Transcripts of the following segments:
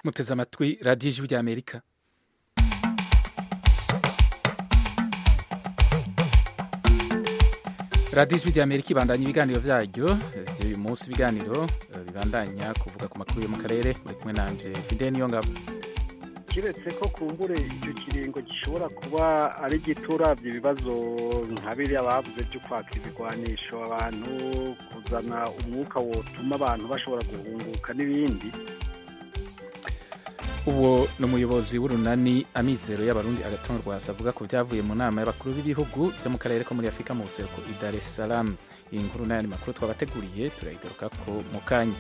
muteze amatwi radiyo ijwi ry'amerika radiyo ijwi ry'amerika ibandanya ibiganiro byaryo by'uyu munsi ibiganiro bibandanya kuvuga ku makuru yo mu karere muri kumwe nanje fide niyo ngabo kiretse ko kumbure icyo kiringo gishobora kuba ari giturabye ibibazo nka biriya bavuze byo kwaka ibigwanisho abantu kuzana umwuka wotuma abantu bashobora guhunguka n'ibindi uwo ni umuyobozi w'urunani amizero y'abarundi agatongo rwasa avuga ko byavuye mu nama y'abakuru b'ibihugu byo mu karere ko muri afurika mu buseruko i dar es salaam iyi nkuru n'ayandi makuru twabateguriye turayigaruka ko mu kanya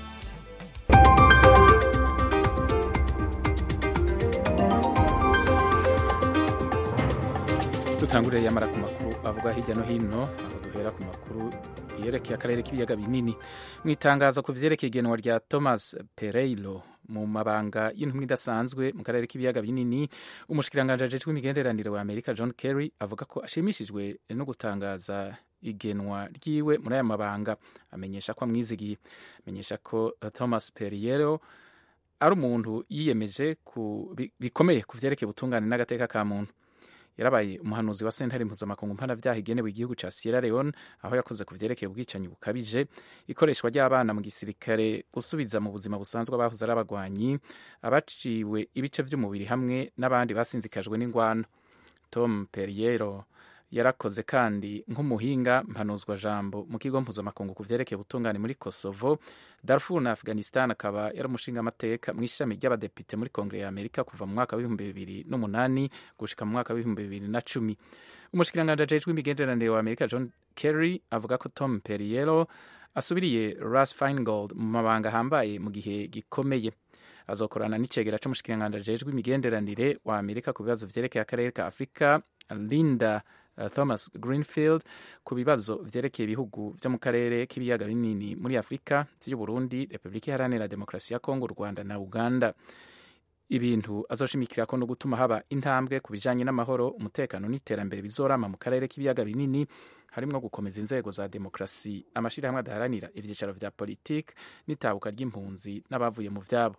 dutangurire yamara ku makuru avuga hirya no hino aho duhera ku makuru yerekeye akarere k'ibiyaga binini mu itangazo ku vyerekeye igenwa rya thomas pereiro mu mabanga y'intumwa idasanzwe mu karere k'ibiyaga binini umushikiranganji ajejwe imigenderanire wa amerika john kerry avuga ko ashimishijwe no gutangaza igenwa ryiwe muri aya mabanga amenyesha ko amwizigiye amenyesha ko thomas periero ari umuntu yiyemeje bikomeye ku vyerekeye ubutungane n'agateka ka muntu yarabaye umuhanuzi wa sentare mpuzamakungu mpanavyaha igenewe igihugu ca sierra leone aho yakoze ku vyerekeye ubwicanyi bukabije ikoreshwa ry'abana mu gisirikare gusubiza mu buzima busanzwe abahoze ari abagwanyi abaciwe ibice vy'umubiri hamwe n'abandi basinzikajwe n'ingwano tom periero yarakoze kandi nk'umuhinga mpanuzwa jambo mu kigo mpuzamakungu ku vyerekeye ubutungane muri kosovo darfur na afghanistan akaba yari umushinga amateka mu ishami ry'abadepite muri kongere ya amerika kuva mu mwaka w'ibihumbi bibiri n'umunani gushika mu mwaka w'ibihumbi bibiri na cumi umushikiranganji ajejwe imigenderanire wa amerika john kerry avuga ko tom periero asubiriye ras feingold mu mabanga ahambaye mu gihe gikomeye azokorana n'icegera c'umushikiranganji ajejwe imigenderanire wa amerika ku bibazo vyerekeye akarere ka afurika linda Uh, thomas greenfield ku bibazo vyerekeye ibihugu vyo mu karere k'ibiyaga binini muri afurika vy'uburundi repubulika iharanira demokarasi ya kongo u rwanda na uganda ibintu azoshimikirako no gutuma haba intambwe ku bijanye n'amahoro umutekano n'iterambere bizorama mu karere k'ibiyaga binini harimwo gukomeza inzego za demokarasi amashirahamwe adaharanira ivyicaro vya politiki n'itabuka ry'impunzi n'abavuye mu vyabo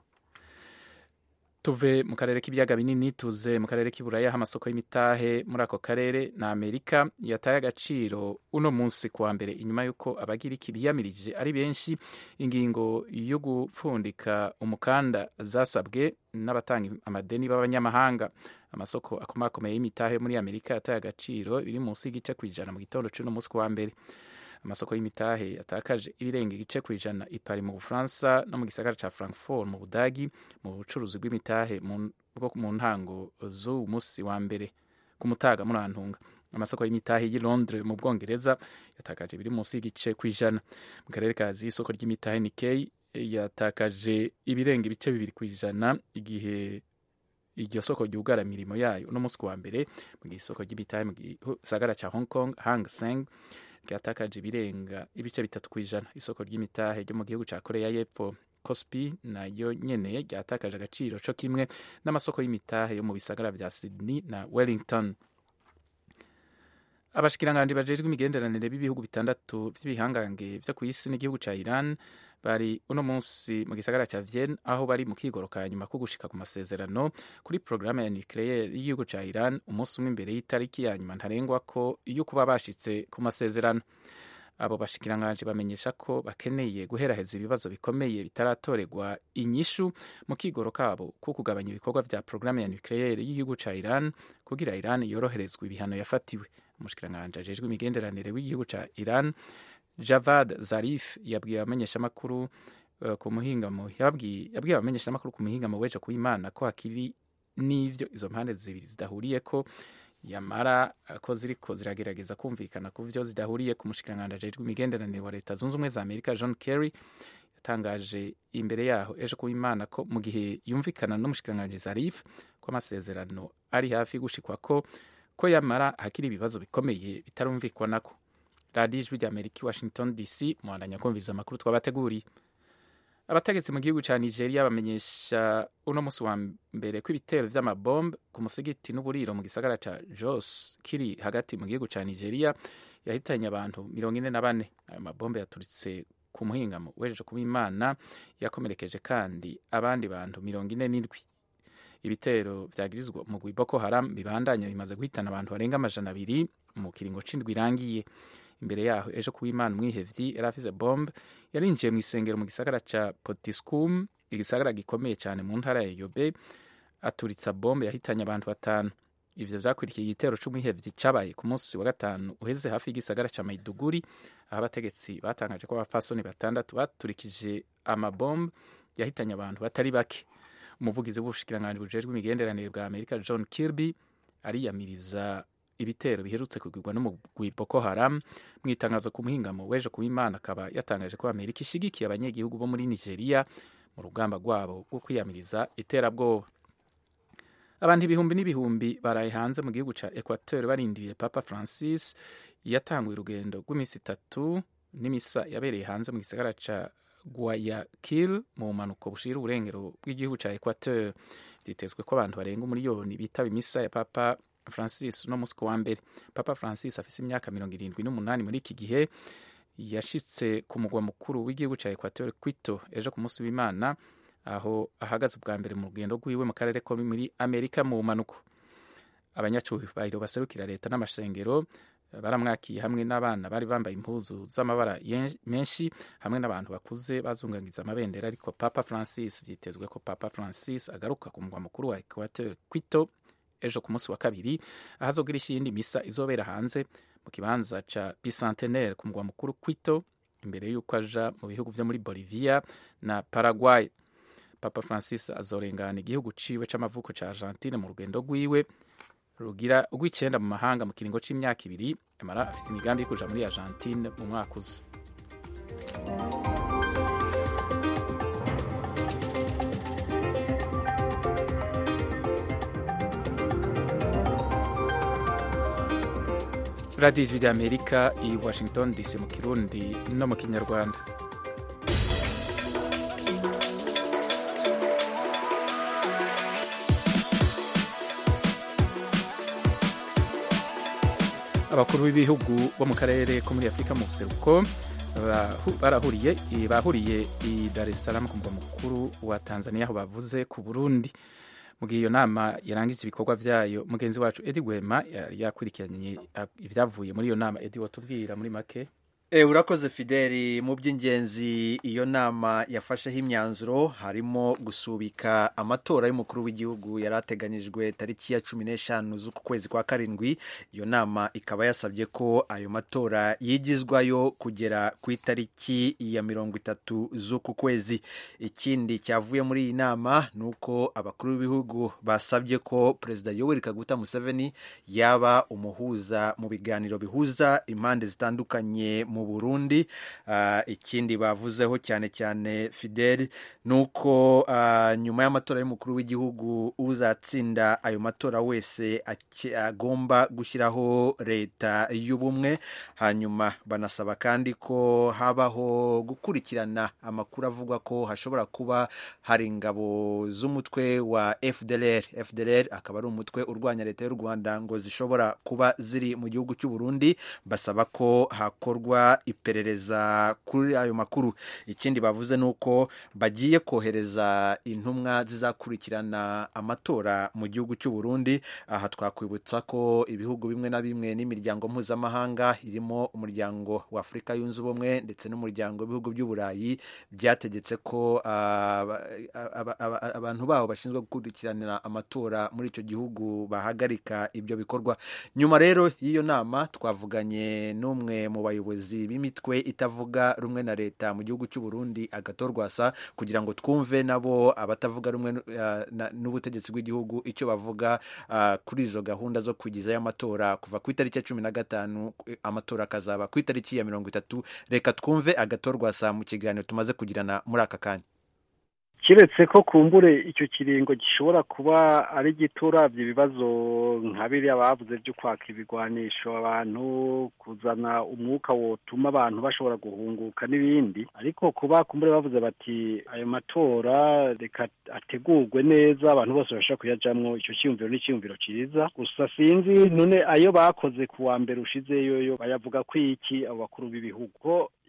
tuve mu karere k'ibiyaga binini tuze mu karere k'iburaya aho amasoko y'imitahe muri ako karere na amerika yataye agaciro uno munsi kuwa mbere inyuma y'uko abagiriki biyamirije ari benshi ingingo yo gupfundika umukanda zasabwe n'abatanga amadeni b'abanyamahanga amasoko akomakomeye y'imitahe muri amerika yataye agaciro biri munsi y'igice ku ijana mu gitondo c'uno munsi kuwa mbere amasoko y'imitahe yatakaje ibirenga igice ku ijana ipari mu bufaransa no mu gisagara ca frankfurt mu budagi mu bucuruzi bw'imitahe bwo mu ntango z'uwu munsi wa mbere ku mutaga murantunga amasoko y'imitahe y'i londres mu bwongereza yatakaje biri munsi y'igice ku ijana mu karere kazi isoko ry'imitahe nikei yatakaje ibirenga ibice bibiri ku ijana igihe iryo soko ryugara imirimo yayo uno munsi wa mbere mu gihe isoko ry'imitahe mu gisagara ca hong kong hang seng ryatakaje ibirenga ibice bitatu ku ijana isoko ry'imitahe ryo mu gihugu cya koreya y'epfo cospi nayo nyene ryatakaje agaciro co kimwe n'amasoko y'imitahe yo mu bisagara vya sydney na wellington abashikiranganji bajejwe imigenderanire b'ibihugu bitandatu vy'ibihangange vyo kw'isi n'igihugu ca iran bari uno munsi mu gisagara ca Vienne aho bari mu kigoroka nyuma ko gushika ku masezerano kuri porogaramu ya nucleaire y'igihugu ca Iran umunsi umwe imbere y'itariki ya nyuma ntarengwa ko iyo kuba bashitse ku masezerano abo bashikiranganje bamenyesha ko bakeneye guheraheza ibibazo bikomeye bitaratorerwa inyishu mu kigoro kabo ko kugabanya ibikorwa vya porogaramu ya nucleaire y'igihugu ca Iran kugira Iran yoroherezwa ibihano yafatiwe umushikiranganje ajejwe imigenderanire w'igihugu ca Iran Javad Zarif yabwiye abamenyeshamakuru uh, ku muhingamo yabwiye abamenyeshamakuru ku muhingamo w'ejo ku Imana ko hakiri n'ivyo izo mpande zibiri zidahuriyeko yamara ko ziriko ziragerageza kumvikana ku vyo zidahuriye ku mushikiranganji ajejwe imigenderanire wa leta zunze ubumwe za amerika john kerry yatangaje imbere yaho ejo ku Imana ko mu gihe yumvikana n'umushikiranganji Zarif ko amasezerano ari hafi gushikwako ko yamara hakiri ibibazo bikomeye bitarumvikwanako radiyo ijwi rya amerika i washington dc muhandanya kumviriza amakuru twabateguriye abategetsi mu gihugu cya nigeria bamenyesha uno munsi wa mbere ko ibitero vy'amabombe ku musigiti n'uburiro mu gisagara ca jos kiri hagati mu gihugu cya nigeria yahitanye abantu mirongo ine na bane ayo mabombe yaturitse ku muhingamo wejeje kuba imana yakomerekeje kandi abandi bantu mirongo ine n'indwi ibitero vyagirizwa mu Boko Haram bibandanya bimaze guhitana abantu barenga amajana abiri mu kiringo c'indwi irangiye imbere yaho ejo kuba imana umwihevyi yari afise bombe yarinjiye mu isengero mu gisagara ca Potiskum igisagara gikomeye cyane mu ntara ya Yobe aturitsa bombe yahitanye abantu batanu ivyo vyakurikiye igitero c'umwihevyi cabaye ku munsi wa gatanu uheze hafi y'igisagara ca Maiduguri aho abategetsi batangaje ko abapfasoni batandatu baturikije amabombe yahitanye abantu batari bake umuvugizi w'ubushikiranganji bujejwe imigenderanire bwa Amerika John Kirby ariyamiriza ibitero biherutse kugirwa n'umugwi Boko Haram mu itangazo ku muhingamo w'ejo kuba imana akaba yatangaje ko Amerika ishigikiye abanyagihugu bo muri Nigeria mu rugamba rwabo rwo kwiyamiriza iterabwoba abantu ibihumbi n'ibihumbi baraye hanze mu gihugu ca Equateur barindiriye Papa Francis yatanguye urugendo rw'iminsi itatu n'imisa yabereye hanze mu gisagara ca Guayaquil mu bumanuko bushira uburengero bw'igihugu ca Equateur vyitezwe ko abantu barenga umuriyoni bitaba imisa ya Papa Francis no musi wa mbere Papa Francis afise imyaka mirongo irindwi n'umunani muri iki gihe yashitse ku mugwa mukuru w'igihugu ca Equateur Quito ejo ku munsi w'Imana aho ahagaze bwa mbere mu rugendo rwiwe mu karere ko muri Amerika mu bumanuko abanyacyubahiro baserukira leta n'amashengero baramwakiye hamwe n'abana bari bambaye impuzu z'amabara menshi hamwe n'abantu bakuze bazungangiza amabendera ariko Papa Francis vyitezwe ko Papa Francis agaruka ku mugwa mukuru wa Equateur Quito ejo ku munsi wa kabiri ahazogira iyindi misa izobera hanze mu kibanza ca bicentenaire ku mugwa mukuru Quito imbere y'uko aja mu bihugu vyo muri Bolivia na Paraguay Papa Francis azorengana igihugu ciwe c'amavuko ca Argentine mu rugendo rwiwe rugira urw'icenda mu mahanga mu kiringo c'imyaka ibiri amara afise imigambi yo kuja muri Argentine mu mwaka uza radiyo ijwi ry'amerika i washington dc mu kirundi no mu kinyarwanda abakuru b'ibihugu bo mu karere ko muri afurika mu buseruko barahuriye bahuriye i dar es salaam ku mugwa mukuru wa tanzania aho bavuze ku burundi mu gihe iyo nama yarangije ibikorwa byayo mugenzi wacu edi gwema yakurikiranye ibyavuye muri iyo nama edi watubwira muri make E, urakoze fideli mu by'ingenzi iyo nama yafasheho imyanzuro harimo gusubika amatora y'umukuru w'igihugu yari ateganyijwe tariki ya cumi n'eshanu z'uku kwezi kwa karindwi iyo nama ikaba yasabye ko ayo matora yigizwayo kugera ku itariki ya mirongo itatu z'uku kwezi ikindi cyavuye muri iyi nama ni uko abakuru b'ibihugu basabye ko perezida yoweri kaguta museveni yaba umuhuza mu biganiro bihuza impande zitandukanye mu burundi uh, ikindi bavuzeho cyane cyane fidel ni uko uh, nyuma y'amatora y'umukuru w'igihugu uzatsinda ayo matora wese agomba gushyiraho leta y'ubumwe hanyuma banasaba kandi ko habaho gukurikirana amakuru avuga ko hashobora kuba hari ingabo z'umutwe wa fdlr fdlr akaba ari umutwe urwanya leta y'u rwanda ngo zishobora kuba ziri mu gihugu cy'u burundi basaba ko hakorwa iperereza kuri ayo makuru ikindi bavuze ni uko bagiye kohereza intumwa zizakurikirana amatora mu gihugu cy'u Burundi aha twakwibutsa ko ibihugu bimwe na bimwe n'imiryango mpuzamahanga irimo umuryango wa Afurika yunze ubumwe ndetse n'umuryango w'ibihugu by'uburayi byategetse ko abantu babo bashinzwe gukurikiranira amatora muri icyo gihugu bahagarika ibyo bikorwa nyuma rero y'iyo nama twavuganye n'umwe mu bayobozi b'imitwe itavuga rumwe na leta mu gihugu cy'u Burundi agatorwasa kugira ngo twumve nabo abatavuga rumwe n'ubutegetsi bw'igihugu icyo bavuga kuri izo gahunda zo kugizayo amatora kuva ku itariki ya cumi na gatanu amatora akazaba ku itariki ya mirongo itatu reka twumve agatorwasa mu kiganiro tumaze kugirana muri aka kanya kiretse ko kumbure icyo kiringo gishobora kuba ari gito urabye ibibazo nka biriya bavuze byo kwaka ibigwanisho abantu kuzana umwuka wotuma abantu bashobora guhunguka n'ibindi ariko kuba kumbure bavuze bati ayo matora reka ategurwe neza abantu bose bashobora kuyajamwo icyo cyiyumviro ni icyiyumviro cyiza gusa sinzi none ayo bakoze ku wa mbere ushizeyo yo bayavuga ko iki abo bakuru b'ibihugu ko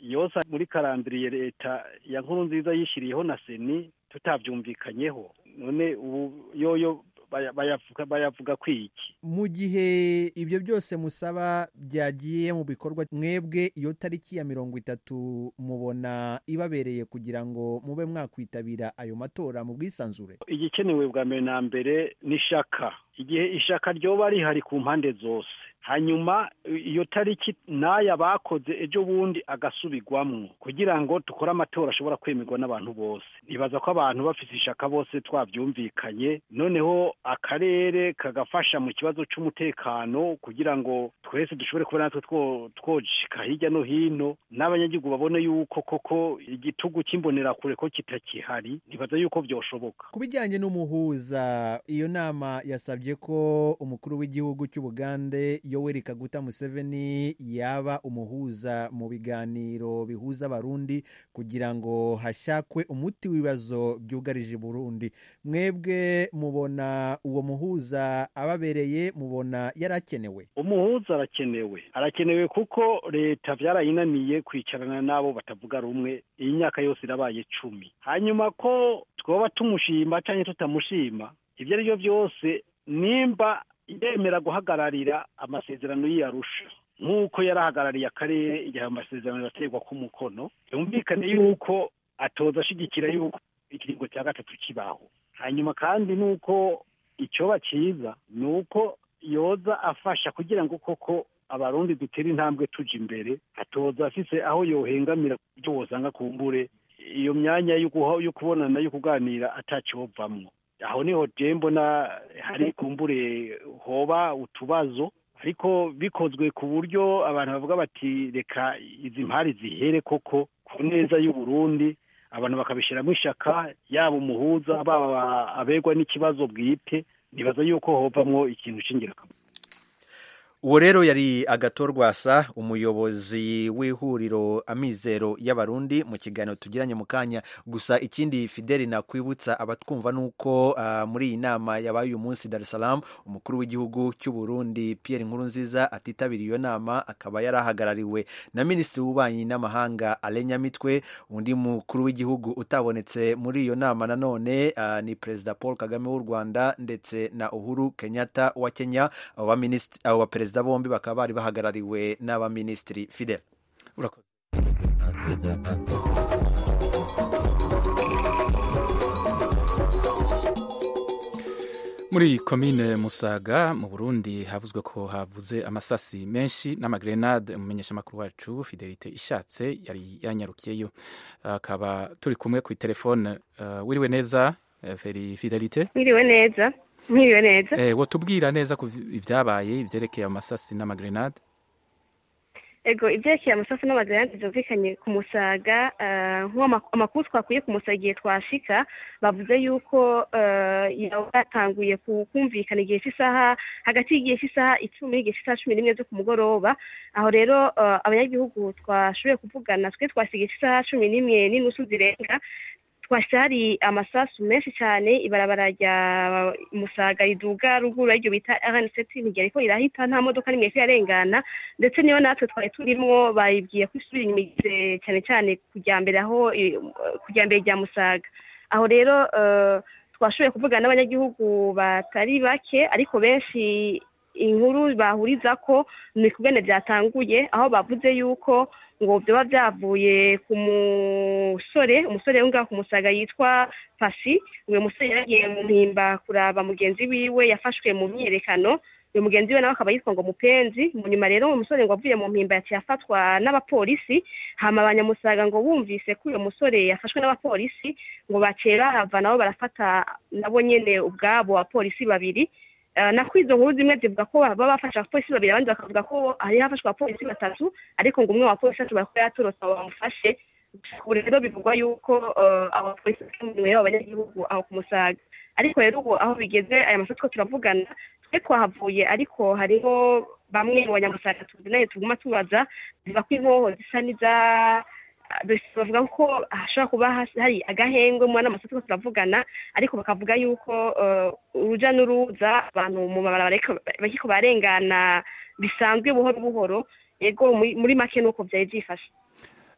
yose muri karandiriye leta ya nkuru nziza yishyiriyeho na seni tutabyumvikanyeho none ubu yoyo bayavuga bayavuga kwiki mu gihe ibyo byose musaba byagiye mu bikorwa mwebwe iyo tariki ya mirongo itatu mubona ibabereye kugira ngo mube mwakwitabira ayo matora mu bwisanzure igikenewe bwa mbere na mbere ni ishaka igihe ishaka ryoba rihari ku mpande zose hanyuma iyo tariki n'aya bakoze ejo bundi agasubirwamwo kugira ngo dukore amatora ashobora kwemerwa n'abantu bose nibaza ko abantu bafite ishaka bose twabyumvikanye noneho akarere kagafasha mu kibazo cy'umutekano kugira ngo twese dushobore kuba natwe twoshika hirya no hino n'abanyagihugu babone yuko koko igitugu cy'imbonerakure ko kitakihari nibaza yuko byoshoboka ku bijyanye n'umuhuza iyo nama yasabye ko umukuru w'igihugu cy'ubugande yoweri kaguta museveni yaba umuhuza mu biganiro bihuza abarundi kugira ngo hashakwe umuti w'ibibazo byugarije burundi mwebwe mubona uwo muhuza ababereye mubona yarakenewe umuhuza arakenewe arakenewe kuko leta byarayinaniye kwicarana n'abo batavuga rumwe iyi myaka yose irabaye cumi hanyuma ko twaba tumushima cyangwa tutamushima ibyo ari byo byose nimba yemera guhagararira amasezerano y'iyarusha nk'uko yarahagarariye akarere igihe amasezerano yaterwa ku mukono yumvikane yuko atoza ashyigikira yuko ikiringo cya gatatu kibaho hanyuma kandi nuko icyoba cyiza ni uko yoza afasha kugira ngo koko abarundi dutere intambwe tujya imbere atoza afise aho yohengamira ibyo wosanga kumbure iyo myanya yo kubonana yo kuganira atacyovamwo aho niho mbona hari kumbure hoba utubazo ariko bikozwe ku buryo abantu bavuga bati reka izi mpari zihere koko ku neza y'uburundi abantu bakabishyiramo ishaka yaba umuhuza baba abegwa n'ikibazo bwite nibaza yuko hovamwo ikintu cy'ingirakamaro uwo rero yari agatorwasa umuyobozi w'ihuriro amizero y'abarundi mu kiganiro tugiranye mu kanya gusa ikindi fideli nakwibutsa abatwumva ni uko uh, muri iyi nama yabaye uyu munsi dar es salaam umukuru w'igihugu cy'u burundi pierre nkurunziza atitabiriye iyo nama akaba yari ahagarariwe na minisitiri w'ububanyi n'amahanga alenyamitwe undi mukuru w'igihugu utabonetse muri iyo nama nanone uh, ni perezida paul kagame w'u rwanda ndetse na uhuru kenyatta wa kenya abo baperezida perezida bombi bakaba bari bahagarariwe n'abaminisitiri fidel urakoze muri komine musaga mu burundi havuzwe ko havuze amasasi menshi n'amagrenade umumenyeshamakuru wacu fidelite ishatse yari yanyarukiyeyo akaba turi kumwe ku telefone uh, wiriwe neza feri fidelite wiriwe neza mwiriwe neza eh wotubwira neza ku ibyabaye ibyerekeye amasasi n'amagrenade ego ibyerekeye amasasu n'amagrenade byumvikanye ku musaga amakuru twakuye ku musaga igihe twashika bavuze yuko yatanguye kumvikana igihe cy'isaha hagati y'igihe cy'isaha icumi n'igihe cy'isaha cumi n'imwe zo ku mugoroba aho rero abanyagihugu twashoboye kuvugana twe twasigaye cy'isaha cumi n'imwe n'inusu zirenga twashari amasasu menshi cyane ibarabara rya musaga riduga ruguru ariryo bita rnct ntigera ko irahita nta modoka n'imwe ko irarengana ndetse niyo natwe twari turimo bayibwiye ko isubira inyuma cyane cyane kujya mbere aho kujya mbere rya musaga aho rero twashoboye kuvugana n'abanyagihugu batari bake ariko benshi inkuru bahuriza ko ni kubwene byatanguye aho bavuze yuko ngo byaba byavuye ku musore umusore ngaho ku musaga yitwa pasi uyu musore yaragiye mu mpimba kuraba mugenzi wiwe yafashwe mu myiyerekano uyu mugenzi we nawe akaba yitwa ngo mupenzi mu nyuma rero uwo musore ngo avuye mu mpimba yaciye afatwa n'abapolisi hama abanyamusaga ngo bumvise ko uyu musore yafashwe n'abapolisi ngo baciye bahava nabo barafata nabo nyene ubwabo abapolisi babiri nako izo nkuru zimwe zivuga ko baba bafashe abapolisi babiri abandi bakavuga ko hari hafashwe abapolisi batatu ariko ngo umwe wa polisi ashobora kuba yatorotse abo bamufashe ubu rero bivugwa yuko abapolisi bakemuwe abanyagihugu aho ku musaga ariko rero ubu aho bigeze aya masoko two turavugana twe twahavuye ariko hariho bamwe mu banyamusaga tuzi nayo tuguma tubaza ziva ko inkoho zisa n'iza bavuga ko hashobora kuba hari agahengwe mu n'amasoko turavugana ariko bakavuga yuko urujya n'uruza abantu mu mabarabara bariko barengana bisanzwe buhoro buhoro yego muri make nuko byari byifashe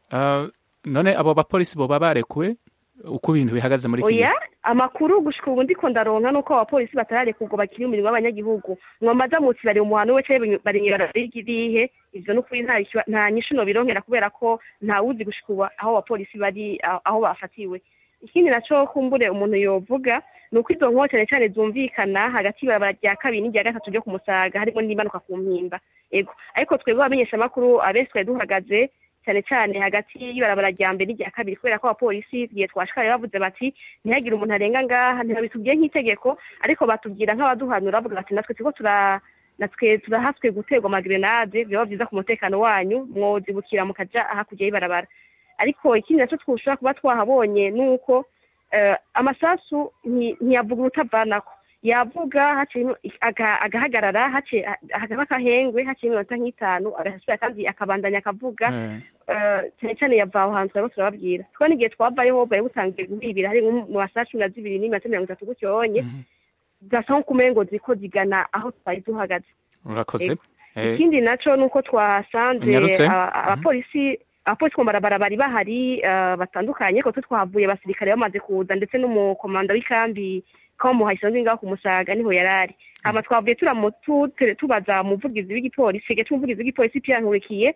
Ah, none abo bapolisi boba barekuwe uko ibintu bihagaze muri iki gihe oya amakuru gushika ubu ndiko ndaronka nuko abapolisi batarareka ubwo bakiri umurimo w'abanyagihugu mwamaza muti bari mu muhano we canke bari mw'ibarabara ry'irihe ivyo n'ukuri nta ishwa- nta nyishu nobironkera kubera ko ntawuzi gushika ubu aho abapolisi bari aho aho bafatiwe ikindi naco kumbure umuntu yovuga ni uko izo nkoho cane cane zumvikana hagati y'ibarabara rya kabiri n'irya gatatu ryo ku musaga harimo n'imanuka ku mpimba ego ariko twebwe abamenyeshamakuru abenshi twari duhagaze cyane cyane hagati y'ibarabara rya mbere n'irya kabiri kubera ko abapolisi igihe twashikariye bavuze bati ntihagire umuntu arenga ngaha ntibabitubwiye nk'itegeko ariko batubwira nk'abaduhanura bavuga bati natwe turiko tura natwe turahaswe guterwa amagrenade byaba byiza ku mutekano wanyu mwozibukira mukaja hakurya y'ibarabara ariko ikindi naco twoshobora kuba twahabonye ni uko eh, amasasu nti- ntiyavuga urutavanako yavuga haciye aga- agahagarara haciye hakaba akahengwe haciye iminota nk'itanu agasubira kandi akabandanya akavuga Eh, eh, cyane cyane yava aho hantu turabwo turababwira twari igihe twavayeho bwari butangiye guhibira hari nko mu masaha cumi na zibiri n'iminota mirongo itatu gutyo yonye mhm. zasa nko kumengo ziko zigana aho twari duhagaze urakoze Eh, ikindi naco nuko twasanze Unyarutse? aba- abapolisi abapolisi ku mabarabara bari bahari eh, batandukanye ko twe twahavuye abasirikare bamaze kuza ndetse n'umukomanda w'ikambi kamuhaye isanzwe ngaho ku musaga niho yarari hama twavuye turamu tu- tubaza umuvugizi w'igipolisi gete umuvugizi w'igipolisi Pierre Nkurikiye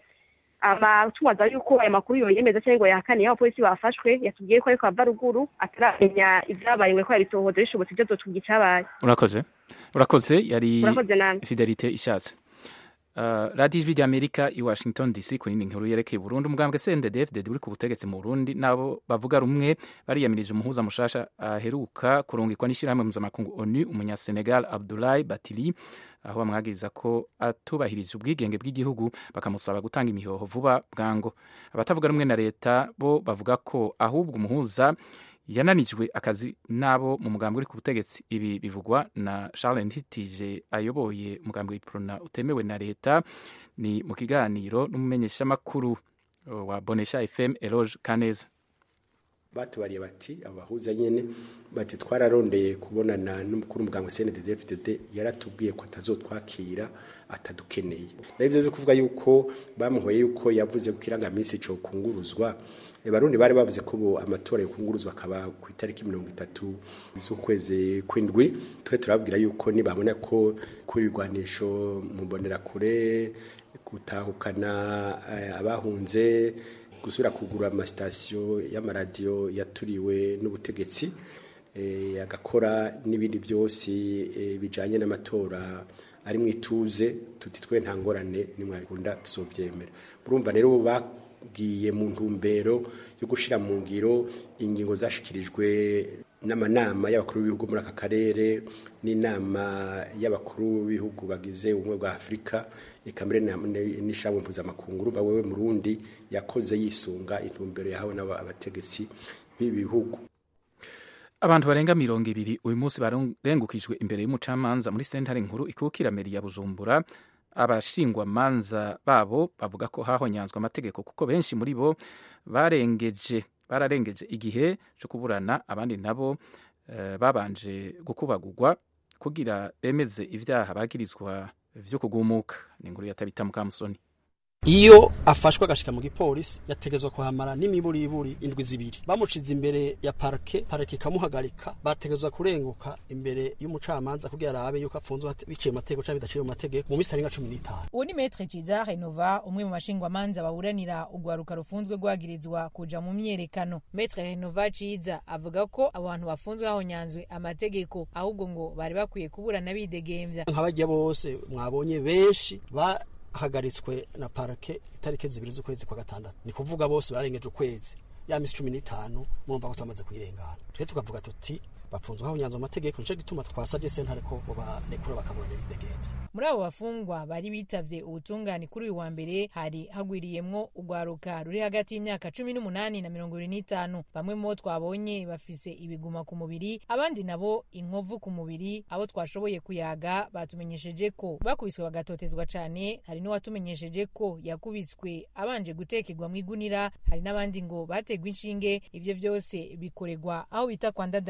ama tubaza yuko aya makuru yoyemeza cyangwa ngo yahakane aho abapolisi bafashwe yatubwiye ko ariko ava ruguru ataramenya ibyabaye ngo ko yabitohoza bishobotse ibyo zotubwira icyabaye urakoze urakoze yari urakoze namwe fidelite ishatse Uh, radiyo ijwi ry'amerika i washington dc ku yindi nkuru yerekeye burundu umugambwe cndfdd uri ku butegetsi mu burundi nabo bavuga rumwe bariyamirije umuhuza mushasha aheruka kurungikwa n'ishyirahamwe mpuzamakungu onu umunyasenegal abdulahi batili aho bamwagiriza ko atubahirije ubwigenge bw'igihugu bakamusaba gutanga imihoho vuba bwango abatavuga rumwe na leta bo bavuga ko ahubwo umuhuza yananijwe akazi n'abo mu mugambi uri ku butegetsi ibi bivugwa na charles ntitije ayoboye umugambi w'iprona utemewe na leta ni mu kiganiro n'umumenyeshamakuru uh, wa bonesha fm eloge kaneza batubariye bati abahuza nyene bati twararondeye kubonana n'umukuru w'umuganga CNDD-FDD yaratubwiye ko atazotwakira atadukeneye navyo byo kuvuga yuko bamuhoye yuko yavuze ko irangaminsi co kunguruzwa E, barundi bari bavuze ko ubu amatora yokunguruzwa akaba ku itariki mirongo itatu z'ukwezi kw'indwi twe turababwira yuko nibabona ko kuri ibigwanisho mu mbonerakure gutahukana eh, abahunze gusubira kugura amasitasiyo y'amaradiyo yaturiwe n'ubutegetsi eh, agakora n'ibindi byose eh, bijanye n'amatora ari mu ituze tuti twe nta ngorane nimwabikunda tuzovyemera urumva rero ubu bagiye mu ntumbero yo gushira mu ngiro ingingo zashikirijwe n'amanama y'abakuru b'ibihugu muri aka karere n'inama y'abakuru b'ibihugu bagize ubumwe bwa afurika eka mbere na- ne- n'ishyirahamwe mpuzamakungu urumva wewe murundi yakoze yisunga intumbero yahawe n'abategetsi b'ibi bihugu abantu barenga mirongo ibiri uyu munsi barengukijwe imbere y'umucamanza muri sentare nkuru ikukira meri ya bujumbura abashingwamanza babo bavuga ko hahonyanzwe amategeko kuko benshi muri bo barengeje bararengeje igihe cyo kuburana abandi nabo eh, babanje gukubagurwa kugira bemeze ibyaha bagirizwa vyo kugumuka ni inkuru yatabita mukamusoni iyo afashwe agashika mu gipolisi yategezwa kuhamara n'imiburiburi indwi zibiri bamucize imbere ya parke parke ikamuhagarika bategezwa kurenguka imbere y'umucamanza kugira arabe yuko apfunzwe hate- biciye mu mategeko canke bidaciye mu mategeko mu misi arenga cumi n'itanu uwo ni metre ciza renova umwe mu bashingwamanza baburanira urwaruka rufunzwe rwagirizwa kuja mu myerekano metre renova ciza avuga ko abo bantu bafunzwe hahonyanzwe amategeko ahubwo ngo bari bakwiye kuburana bidegemvya nk'abajya bose mwabonye benshi bahagaritswe na parke itariki zibiri z'ukwezi kwa gatandatu ni kuvuga bose barengeje ukwezi ya misi cumi n'itanu murumva ko tumaze kuyirengana twe tukavuga tuti bapfunzwe hahonyanzwe amategeko nico gituma twasabye sentare ko bobarekura bakaburanya bidegemvya muri abo bafungwa bari bitavye ubutungane kuri uyu wa mbere hari hagwiriyemwo urwaruka ruri hagati y'imyaka cumi n'umunani na mirongo ibiri n'itanu bamwe mu bo twabonye bafise ibiguma ku mubiri abandi nabo inkovu ku mubiri abo twashoboye kuyaga batumenyesheje ko bakubiswe bagatotezwa cane hari n'uwatumenyesheje ko yakubiswe abanje gutekerwa mu igunira hari n'abandi ngo bategwa inshinge ivyo vyose bikoregwa aho bita kwa ndadaye hasanzwe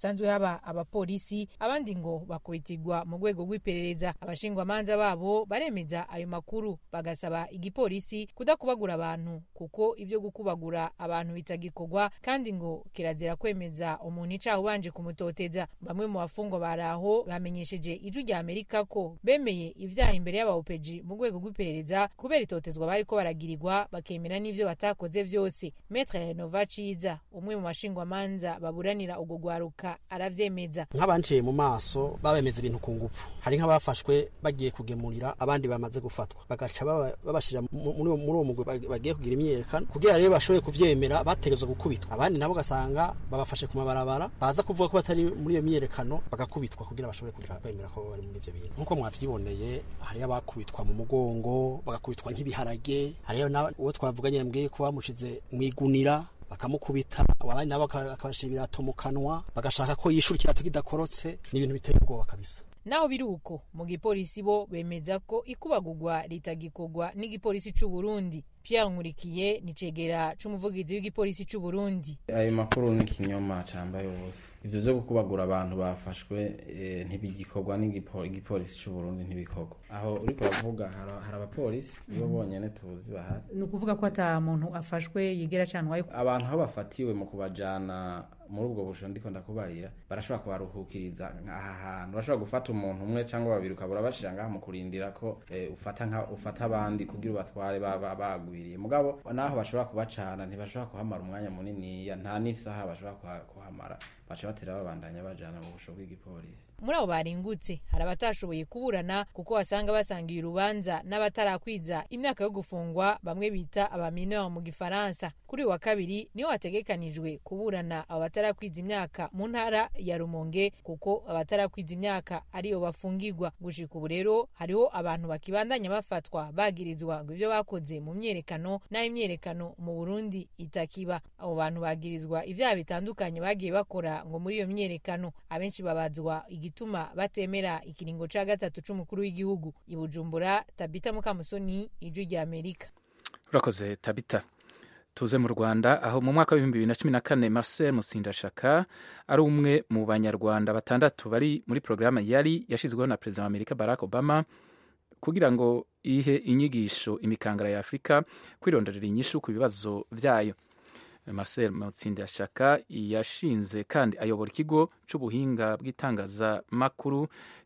hasanzwe haba abapolisi abandi ngo bakubitirwa mu rwego rw'iperereza abashingwamanza babo baremeza ayo makuru bagasaba igipolisi kudakubagura abantu kuko ibyo gukubagura abantu bitagikorwa kandi ngo kirazira kwemeza umuntu icaha ubanje kumutoteza bamwe mu bafungwa bari aho bamenyesheje ijwi rya amerika ko bemeye ivyaha imbere y'abaopeji mu rwego rw'iperereza kubera itotezwa bariko baragirirwa bakemera n'ivyo batakoze vyose metre renova ciza umwe mu bashingwamanza baburanira urwo rwaruka aravyemeza nk'abanciye mu maso babemeza ibintu ku ngufu hari nk'abafashwe bagiye kugemurira abandi bamaze gufatwa bagaca baba- babashira mu- muri uwo- muri uwo mugwi bag- bagiye kugira imyiyerekano kugira rero bashoboye kuvyemera bategerezwa gukubitwa abandi nabo ugasanga babafashe ku mabarabara baza kuvuga ko batari muri iyo myiyerekano bagakubitwa kugira bashobore kugira kwemera ko bari muri ivyo bintu nk'uko mwavyiboneye hariyo abakubitwa mu mugongo bagakubitwa nk'ibiharage hariyo na- uwo twavuganye yambwiye ko bamushize mw'igunira bakamukubita abandi nabo baka- bakabashira ibirato mu kanwa bagashaka ko yishura ikirato kidakorotse ni ibintu biteye ubwoba kabisa naho biri uko mu gipolisi bo bemeza ko ikubagurwa ritagikorwa n'igipolisi c'u Burundi Pierre Nkurikiye ni cegera c'umuvugizi w'igipolisi c'u Burundi ayo makuru ni ikinyoma cambaye wose ivyo vyo gukubagura abantu bafashwe eh, ntibigikorwa n'igipo- igipolisi c'u Burundi ntibikorwa aho uriko uravuga hari hari abapolisi nibo bonyene tuzi bahari ni ukuvuga ko ata muntu afashwe yigera canwaye abantu aho bafatiwe mu kubajana muri ubwo busho ndiko ndakubarira barashobora kubaruhukiriza aha hantu barashobora gufata umuntu umwe cyangwa babiri ukabura bashira ngaha mu kurindira ko eh, ufata nka ufata abandi kugira ubatware baba bagwiriye mugabo naho bashobora kubacana ntibashobora kuhamara umwanya munini nta n'isaha bashobora kuha- kuhamara baca batera babandanya bajana mu busho bw'igipolisi muri abo baringutse hari abatashoboye kuburana kuko wasanga basangiye urubanza n'abatarakwiza imyaka yo gufungwa bamwe bita abamineur mu gifaransa kuri uyu wa kabiri niho hategekanijwe kuburana abo batarakwiza imyaka mu ntara ya rumonge kuko abatarakwiza imyaka ariyo bafungirwa gushika ubu rero hariho abantu bakibandanya bafatwa bagirizwa ngo ivyo bakoze mu myerekano n'aho imyerekano mu burundi itakiba abo bantu bagirizwa ivyaha bitandukanye bagiye bakora ngo muri iyo myerekano abenshi babazwa igituma batemera ikiringo ca gatatu c'umukuru w'igihugu i bujumbura tabita mukamusoni ijwi rya amerika urakoze tabita tuze mu rwanda aho mu mwaka w'ibihumbi bibiri na cumi na kane marcel musindashaka ari umwe mu banyarwanda batandatu bari muri porogaramu yari yashyizweho na perezida wa amerika barack obama kugira ngo ihe inyigisho imikangara ya afurika kwironderera inyishu ku bibazo byayo marcel mutsindashaka yashinze kandi ayobora ikigo cy'ubuhinga bw'itangazamakuru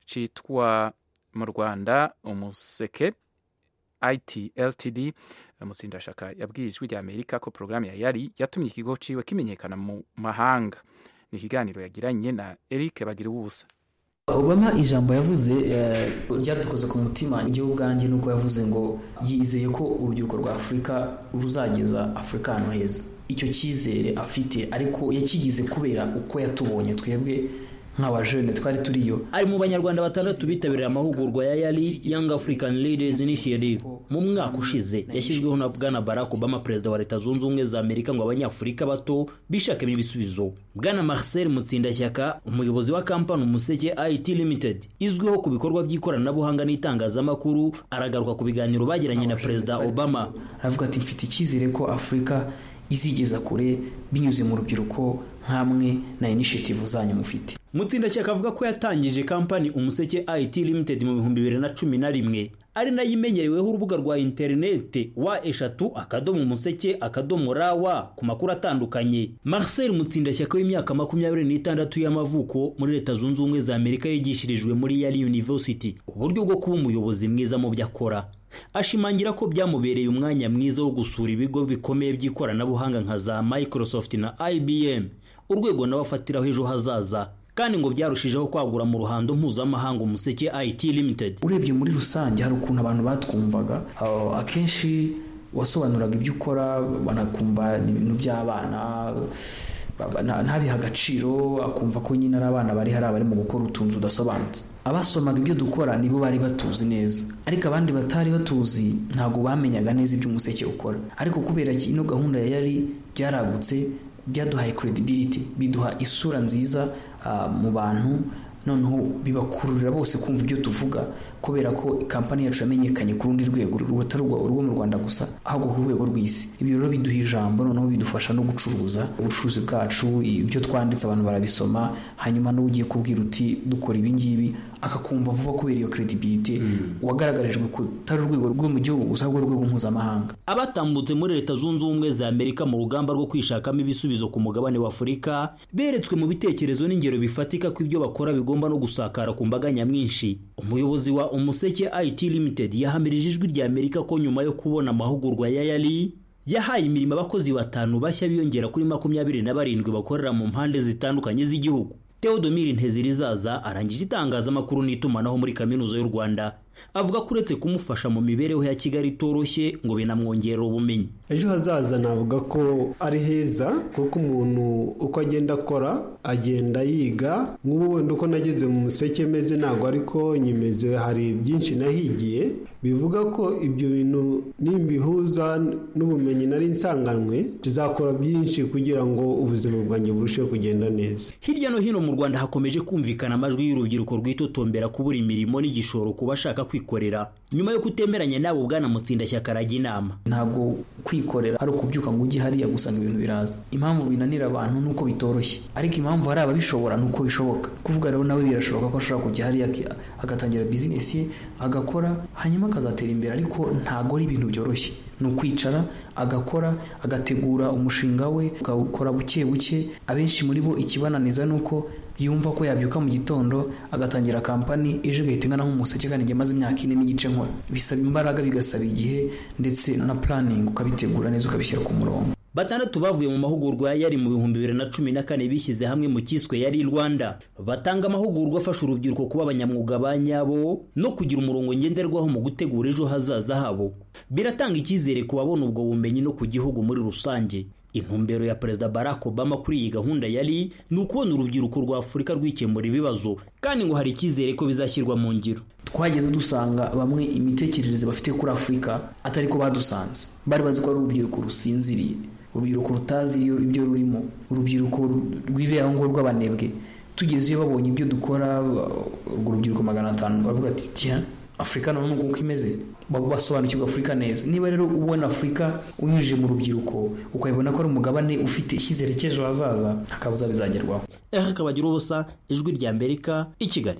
cyitwa mu rwanda umuseke it ltd mutsindashaka yabwiye ijwi rya amerika ko porogaramu ya yari yatumye ikigo ciwe kimenyekana mu mahanga ni ikiganiro yagiranye na eric bagira ubusa obama ijambo yavuze eh, ryadukoze ku mutima njyewe ubwanjye nuko yavuze ngo yizeye ko urubyiruko rwa afurika ruzageza afurika ahantu heza icyo cyizere afite ariko yakigize kubera uko yatubonye twebwe nk'abajene twari turiyo ari mu banyarwanda batandatu bitabiriye amahugurwa ya yari young african leaders initiative mu mwaka ushize yashyizweho na bwana barack obama perezida wa leta zunze ubumwe za amerika ngo abanyafurika bato bishakemo ibisubizo bwana marcel mutsindashyaka umuyobozi wa kampani umuseke it limited izwiho ku bikorwa by'ikoranabuhanga n'itangazamakuru aragaruka ku biganiro bagiranye na perezida obama aravuga ati mfite icyizere ko afurika izigeza kure binyuze mu rubyiruko nk'amwe na initiative zanyu mufite mutsindashyaka avuga ko yatangije kampani umuseke it limited mu bihumbi bibiri na cumi na rimwe ari nayo imenyereweho urubuga rwa interinete wa eshatu akadomo umuseke akadomo rawa ku makuru atandukanye marcel mutsindashyaka w'imyaka makumyabiri n'itandatu y'amavuko muri leta zunze ubumwe za amerika yigishirijwe muri yari university uburyo bwo kuba umuyobozi mwiza mu byo akora ashimangira ko byamubereye umwanya mwiza wo gusura ibigo bikomeye by'ikoranabuhanga nka za microsoft na ibm urwego nawe afatiraho ejo hazaza kandi ngo byarushijeho kwagura mu ruhando mpuzamahanga umuseke it limited urebye muri rusange hari ukuntu abantu batwumvaga uh, akenshi wasobanuraga ibyo ukora banakumva ni ibintu by'abana baba- nta- ntabihe agaciro akumva ko nyine ari abana bari hari abari mu gukora utuntu tudasobanutse abasomaga ibyo dukora nibo bari batuzi neza ariko abandi batari batuzi ntabwo bamenyaga neza ibyo umuseke ukora ariko kubera ki ino gahunda ya yari byaragutse byaduhaye credibility biduha isura nziza ah, mu bantu noneho bibakururira bose kumva ibyo tuvuga kubera ko kampani yacu yamenyekanye ku rundi rwego rutari urwo mu rwanda gusa ahubwo ku rwego rw'isi ibyo rero biduha ijambo noneho bidufasha no gucuruza ubucuruzi bwacu ibyo twanditse abantu barabisoma hanyuma n'uwo ugiye kubwira uti dukora ibi ngibi akakumva vuba kubera iyo credibility wagaragarijwe kutari urwego rwo mu gihugu gusa ahubwo urwego mpuzamahanga abatambutse muri leta zunze ubumwe za amerika mu rugamba rwo kwishakamo ibisubizo ku mugabane wa afurika beretswe mu bitekerezo n'ingero bifatika ko ibyo bakora bigomba no gusakara ku mbaga nyamwinshi umuyobozi wa umuseke it limited yahamirije ijwi rya amerika ko nyuma yo kubona amahugurwa ya yari yahaye imirimo abakozi batanu bashya biyongera kuri makumyabiri na barindwi bakorera mu mpande zitandukanye z'igihugu Theodomir Ntezirizaza arangije itangazamakuru n'itumanaho muri kaminuza y'u Rwanda avuga ko uretse kumufasha mu mibereho ya Kigali itoroshye ngo binamwongerera ubumenyi ejo hazaza navuga ko ari heza kuko umuntu uko agenda akora agenda yiga nk'ubu wenda uko nageze mu museke meze ntabwo ariko nyimeze hari byinshi nahigiye bivuga ko ibyo bintu nimbihuza n'ubumenyi nari nsanganwe tuzakora byinshi kugira ngo ubuzima bwanjye burusheho kugenda neza hirya no hino mu Rwanda hakomeje kumvikana amajwi y'urubyiruko rwitotombera kubura imirimo n'igishoro ku bashaka kwikorera nyuma yo kutemeranya nabo bwana mutsindashyaka arajya inama ntabwo kwikorera ari ukubyuka ngo ujye hariya gusanga ibintu biraza impamvu binanira abantu ni uko bitoroshye ariko impamvu hari ababishobora ni uko bishoboka kuvuga rero nawe birashoboka ko ashobora kujya hariya agatangira bizinesi ye agakora hanyuma akazatera imbere ariko ntabwo ari ibintu byoroshye ni ukwicara agakora agategura umushinga we agakora buke buke abenshi muri bo ikibananiza ni uko yumva ko yabyuka mu gitondo agatangira kampani ejo igahita ingana nk'umuseke kandi igihe amaze imyaka ine n'igice nkora bisaba imbaraga bigasaba igihe ndetse na puraningi ukabitegura neza ukabishyira ku murongo batandatu bavuye mu mahugurwa yari mu bihumbi bibiri na cumi na kane bishyize hamwe mu cyiswe yari rwanda batanga amahugurwa afasha urubyiruko kuba abanyamwuga ba nyabo no kugira umurongo ngenderwaho mu gutegura ejo hazaza habo biratanga icyizere ku babona ubwo bumenyi no ku gihugu muri rusange intumbero ya perezida barack obama kuri iyi gahunda yari ni ukubona urubyiruko rwa afurika rwikemura ibibazo kandi ngo hari icyizere ko bizashyirwa mu ngiro twageze dusanga bamwe imitekerereze bafite kuri afurika atari ko badusanze bari bazi ko ari urubyiruko rusinziriye urubyiruko rutazi ibyo rurimo urubyiruko rwibera ngo rw'abanebwe tugeze iyo babonye ibyo dukora urwo rubyiruko magana atanu baravuga ati tiya afurika none uko imeze basobanukirwa afurika neza niba rero ubona afurika unyujije mu rubyiruko ukabibona ko ari umugabane ufite icyizere cy'ejo hazaza akabuza bizagerwaho ehe kabagira ubusa ijwi rya amerika i kigali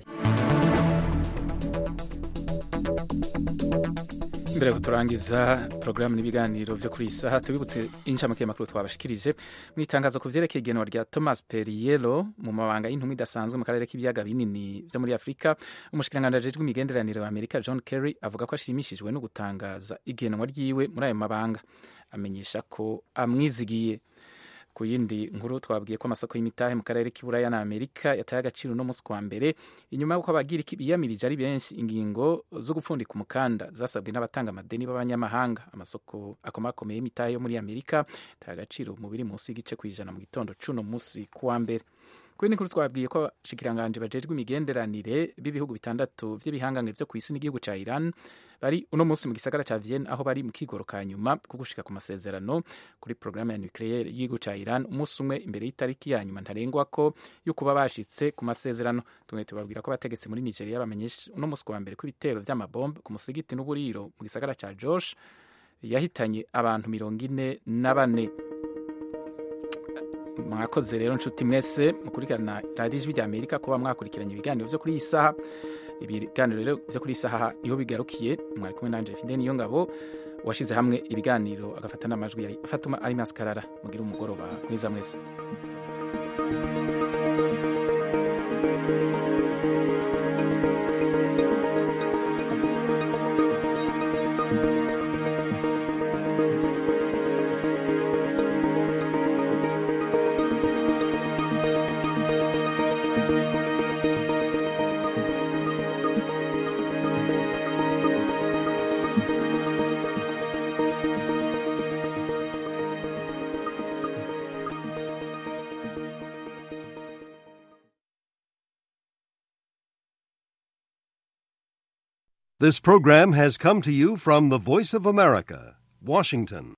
mbere yo turangiza porogaramu n'ibiganiro byo kuri iyi saha tubibutse inshamake y'amakuru twabashikirije mu itangazo ku byerekeye igenwa rya thomas periyero mu mabanga y'intumwa idasanzwe mu karere k'ibiyaga binini byo muri afurika umushikiranganji ajejwe imigenderanire wa amerika john kerry avuga ko ashimishijwe no gutangaza igenwa ryiwe muri ayo mabanga amenyesha ko amwizigiye ku yindi nkuru twabwiye ko amasoko y'imitahe mu karere k'iburaya na amerika yataye agaciro uno munsi kwa mbere inyuma y'uko abagira biyamirije ari benshi ingingo zo gupfundika umukanda zasabwe n'abatanga amadeni b'abanyamahanga amasoko akomakomeye y'imitahe yo muri amerika yataye agaciro mu biri munsi y'igice ku ijana mu gitondo c'uno munsi kuwa mbere ku yindi nkuru twabwiye ko abashikiranganje bajejwe imigenderanire b'ibihugu bitandatu vy'ibihangange vyo ku isi n'igihugu ca iran bari uno munsi mu gisagara ca Vienne aho bari mu kigoro ka nyuma ko gushika ku masezerano kuri programme ya nucleaire y'igihugu ca Iran umunsi umwe imbere y'itariki ya nyuma ntarengwa ko yo kuba bashitse ku masezerano tumwe tubabwira ko abategetsi muri Nigeria bamenyesha uno munsi wa mbere ko ibitero vy'amabombe ku musigiti n'uburiro mu gisagara ca Josh yahitanye abantu mirongo ine na bane mwakoze rero nshuti mwese mukurikirana radiyo ijwi rya amerika kuba mwakurikiranye ibiganiro byo kuri iyi saha ibiganiro rero byo kuri iyi saha niho bigarukiye mwari kumwe nanje fide niyo ngabo washyize hamwe ibiganiro agafata n'amajwi yari afatuma ari maskarara mugire umugoroba mwiza mwese This program has come to you from the Voice of America, Washington.